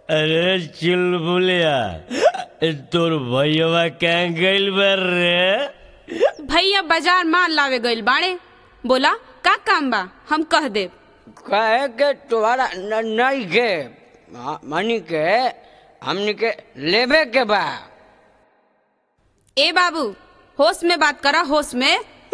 अरे चुलबुलिया तोर भैया कहाँ गइल बार रे भैया बाजार माल लावे गइल बाड़े बोला का काम बा हम कह देब कहे के तुम्हारा न- नहीं के हाँ, मनी के हमनी के लेबे के बा ए बाबू होश में बात करा होश में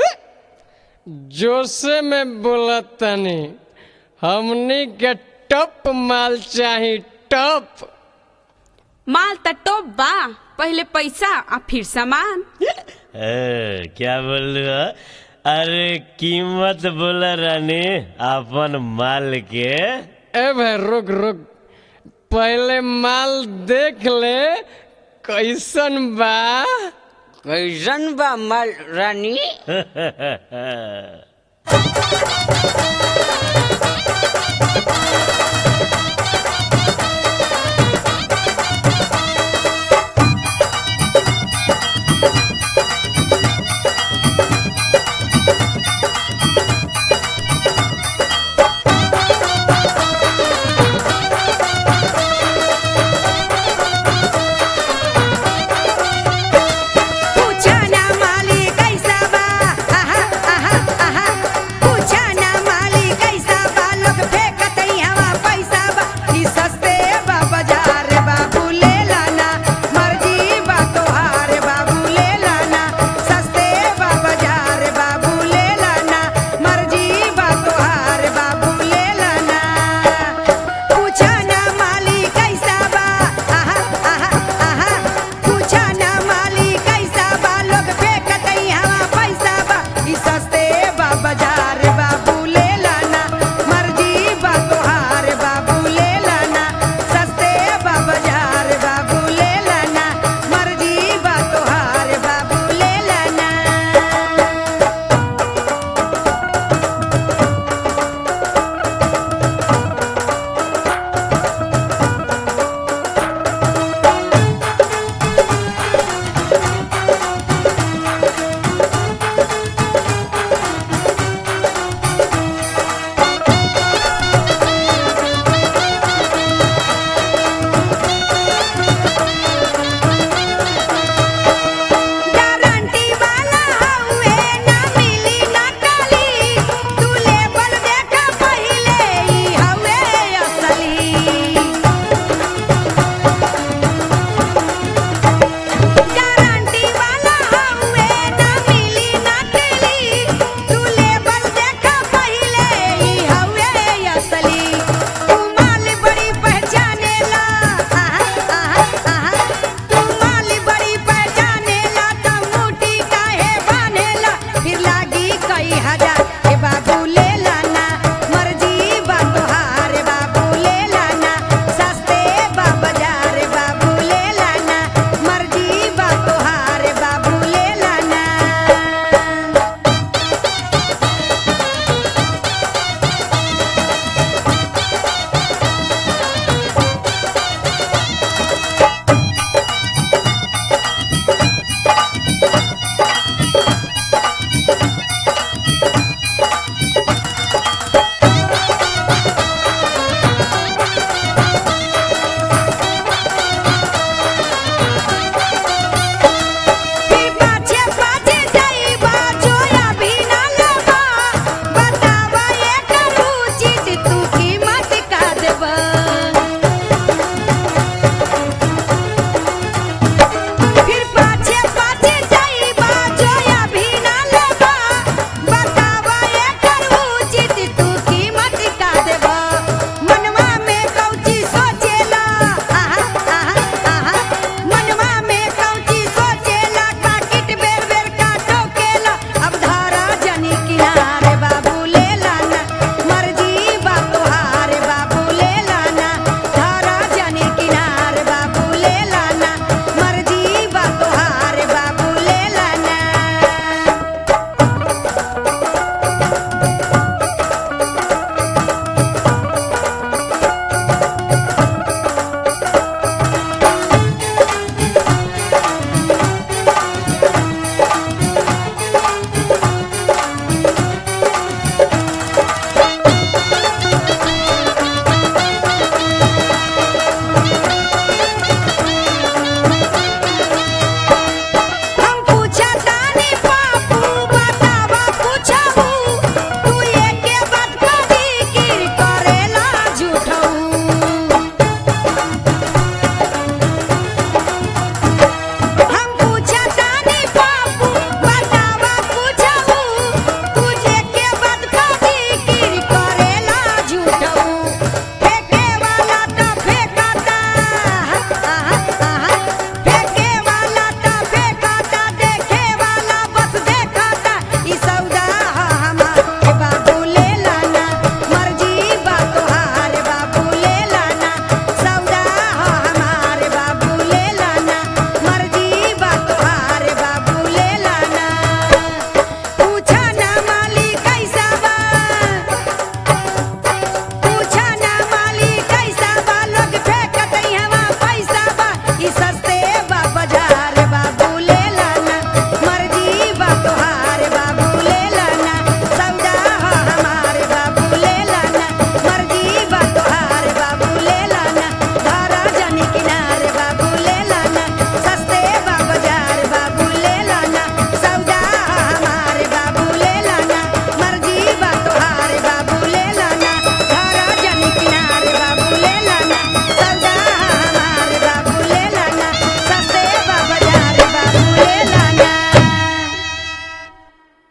जोसे में बोला तनी हमनी के टप माल चाही टप माल त टोप बा पहले पैसा आ फिर सामान ए, क्या बोल रहे हो? अरे कीमत बोला रानी अपन माल के ए भाई रुक रुक पहले माल देख ले कैसन बा कैसन बा माल रानी